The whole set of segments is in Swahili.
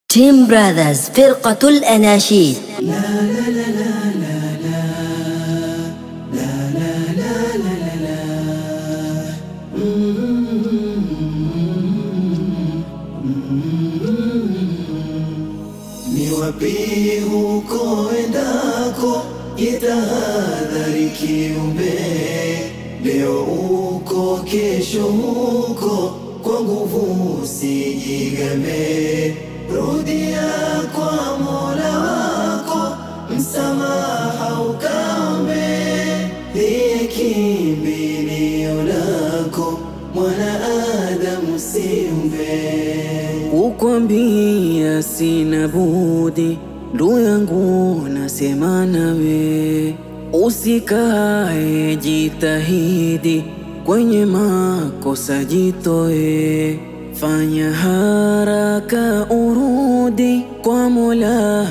تيم براذرز فرقة الأناشيد Ni wapi huko endako, jitahadhari kiumbe. Leo uko, kesho huko, kwa nguvu usijigambe. Rudia kwa Mola wako, msamaha ukaombe. Ndiye kimbilio lako, mwanaadamu siumbe Kukwambia sina budi, ndugu yangu, nasema nawe, usikae, jitahidi, kwenye makosa jitoe, fanya haraka urudi kwa Mola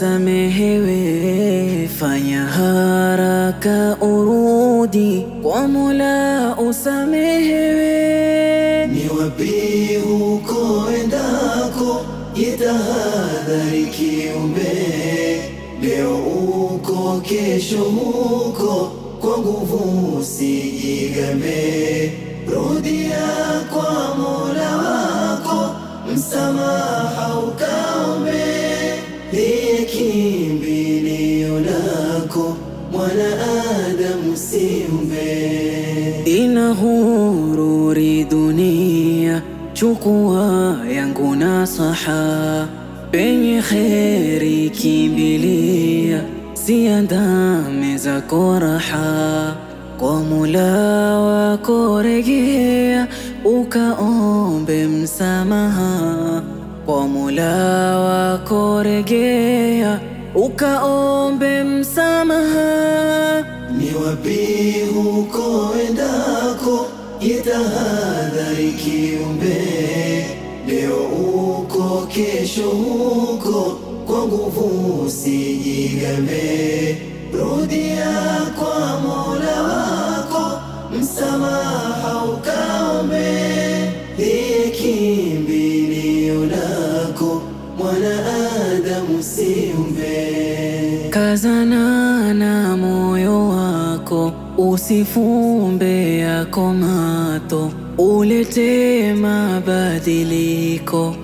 usamehewe, fanya haraka urudi kwa Mola usamehewe. Ni wapi huko endako, jitahadhari kiumbe. Leo uko, kesho huko, kwa nguvu usijigambe. Rudia kwa Mola wako, msamaha ukaombe. Ndiye kimbilio lako, mwanaadamu siumbe. Ina hururi dunia, chukua yangu nasaha, penye kheri kimbilia, siandame zako raha, kwa Mola wako rejea, ukaombe msamaha, kwa Mola wako rejea, ukaombe msamaha. Ni wapi huko endako, jitahadhari kiumbe. Leo uko, kesho huko, kwa nguvu usijigambe. Rudia kwa Mola wako, msamaha ukaombe. Ndiye kimbilio lako, mwanaadamu siumbe. Kazana na moyo wako, usifumbe yako mato, ulete mabadiliko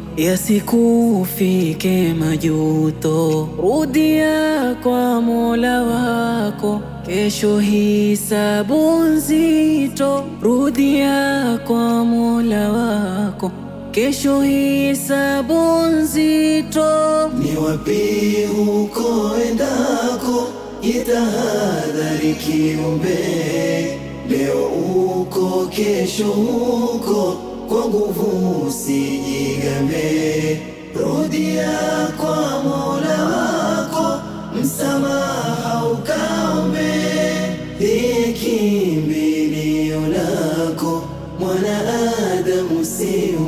yasikufike majuto. Rudia kwa Mola wako, kesho hisabu nzito. Rudia kwa Mola wako, kesho hisabu nzito. Ni wapi huko endako, jitahadhari kiumbe. Leo uko, kesho huko, kwa nguvu usijigambe. Rudia kwa Mola wako, msamaha ukaombe. Ndiye kimbilio lako, mwanaadamu siumbe.